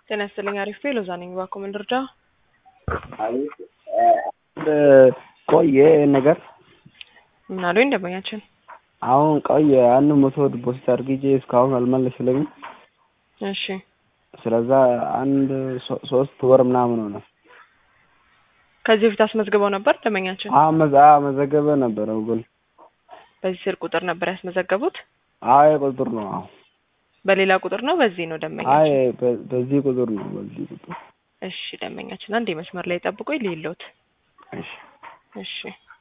ጤና ይስጥልኝ። አሪፍ ሎዛ ነኝ። እባክዎ ምን ልርዳ? ቆየ ነገር ምን አሉኝ ደንበኛችን? አሁን ቆየ አንድ መቶ ዲፖዚት አድርጌ እስካሁን አልመለስልኝም። እሺ ስለዛ አንድ ሶ- ሶስት ወር ምናምን ሆነ። ከዚህ በፊት አስመዝግበው ነበር ደንበኛችን? አዎ መዘ- አዎ መዘገበ ነበረ ግን በዚህ ስልክ ቁጥር ነበር ያስመዘገቡት? አይ ቁጥር ነው። አዎ በሌላ ቁጥር ነው በዚህ ነው አይ ደንበኛችን? በ- በዚህ ቁጥር ነው በዚህ ቁጥር እሺ ደንበኛችን አንድ መስመር ላይ ጠብቆኝ ልይሎት። እሺ እሺ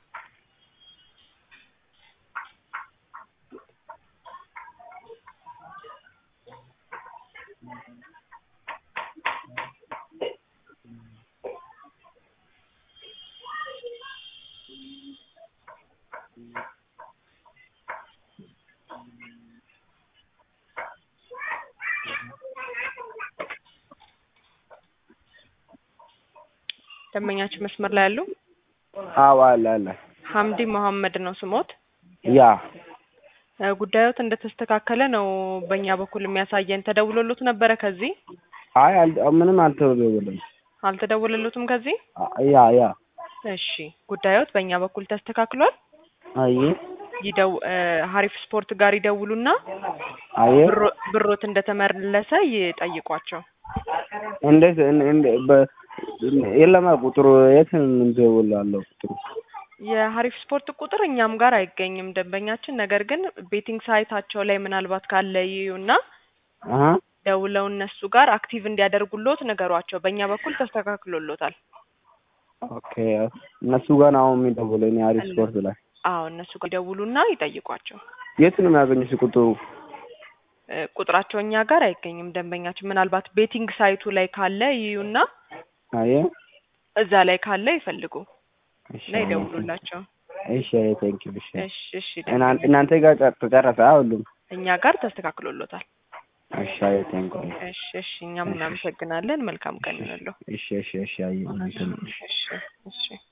ደንበኛችን መስመር ላይ ያሉ አዎ አለ አለ ሀምዲ መሐመድ ነው ስሞት። ያ እ ጉዳዮት እንደተስተካከለ ነው በእኛ በኩል የሚያሳየን። ተደውሎሎት ነበረ ከዚህ? አይ አል- ምንም አልተደወለም። አልተደወለሎትም ከዚህ? አ- ያ ያ እሺ ጉዳዮት በእኛ በኩል ተስተካክሏል። አይ ይደው እ ሀሪፍ ስፖርት ጋር ይደውሉና አይ ብሮ- ብሮት እንደተመለሰ ይጠይቋቸው። እንዴት እን- እንደ- በ- የለማ ቁጥሩ የት እንደውላለሁ ቁጥሩ የሀሪፍ ስፖርት ቁጥር እኛም ጋር አይገኝም ደንበኛችን። ነገር ግን ቤቲንግ ሳይታቸው ላይ ምናልባት ካለ ይዩና አሀ ደውለው እነሱ ጋር አክቲቭ እንዲያደርጉሎት ንገሯቸው። በእኛ በኩል ተስተካክሎሎታል። ኦኬ እነሱ ጋር ነው አሁን የሚደውለው እኔ አሪፍ ስፖርት ላይ አዎ እነሱ ጋር ይደውሉና ይጠይቋቸው። የት ነው የሚያገኙት ቁጥሩ እ ቁጥራቸው እኛ ጋር አይገኝም ደንበኛችን። ምናልባት ቤቲንግ ሳይቱ ላይ ካለ ይዩና አየ እዛ ላይ ካለ ይፈልጉ እሺ እና ይደውሉላቸው። እሺ ቴንክ ዩ እሺ እሺ እሺ እና- ደንበኛ- እናንተ ጋር ጨ- ተጨረሰ ሁሉም እኛ ጋር ተስተካክሎሎታል። እሺ ቴንክ ዩ እሺ እሺ እኛም እናመሰግናለን። መልካም ቀን ይሁንልዎ። እሺ እሺ እሺ አይ እናንተ እሺ እሺ